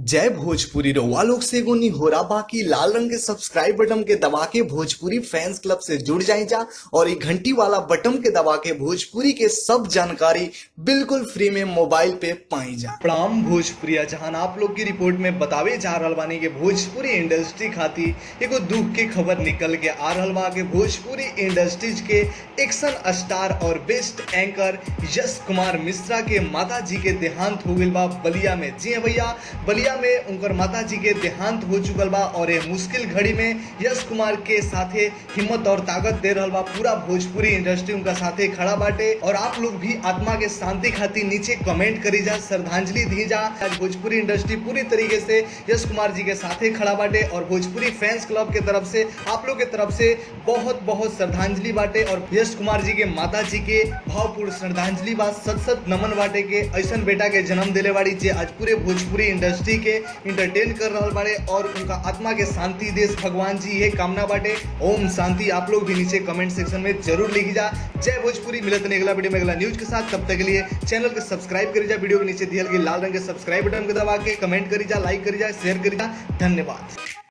जय भोजपुरी रउआ लोग से एगो निहोरा बाकी लाल रंग के सब्सक्राइब बटन के दबा के भोजपुरी फैंस क्लब से जुड़ जाए जा और ये घंटी वाला बटन के दबा के भोजपुरी के सब जानकारी बिल्कुल फ्री में मोबाइल पे पाई जा प्रणाम भोजपुरी जहां आप लोग की रिपोर्ट में बतावे जा रहल बानी के भोजपुरी इंडस्ट्री खातिर एगो दुख के खबर निकल के आ रहल बा के भोजपुरी इंडस्ट्रीज के एक्शन स्टार और बेस्ट एंकर यश कुमार मिश्रा के माता जी के देहांत हो गइल बा बलिया में जी हाँ भैया बलिया में उनकर माता जी के देहांत हो चुकल बा और ये मुश्किल घड़ी में यश कुमार के साथे हिम्मत और ताकत दे रहल बा पूरा भोजपुरी इंडस्ट्री उनका साथे खड़ा बाटे और आप लोग भी आत्मा के शांति खातिर नीचे कमेंट करी जा श्रद्धांजलि दी जा आज भोजपुरी इंडस्ट्री पूरी तरीके से यश कुमार जी के साथे खड़ा बाटे और भोजपुरी फैंस क्लब के तरफ से आप लोग के तरफ से बहुत बहुत श्रद्धांजलि बाटे और यश कुमार जी के माता जी के भावपूर्ण श्रद्धांजलि बा सत सत नमन बाटे के ऐसन बेटा के जन्म दिले बाड़ी जे आज पूरे भोजपुरी इंडस्ट्री के इंटरटेन कर रहल बाड़े और उनका आत्मा के शांति देश भगवान जी ये कामना बाटे ओम शांति आप लोग भी नीचे कमेंट सेक्शन में जरूर लिखी जा जय भोजपुरी मिलत नहीं अगला वीडियो में अगला न्यूज के साथ तब तक के लिए चैनल को सब्सक्राइब करी जा वीडियो के नीचे दियल गई लाल रंग के सब्सक्राइब बटन के दबा के कमेंट करी जा लाइक करी जा शेयर करी जा धन्यवाद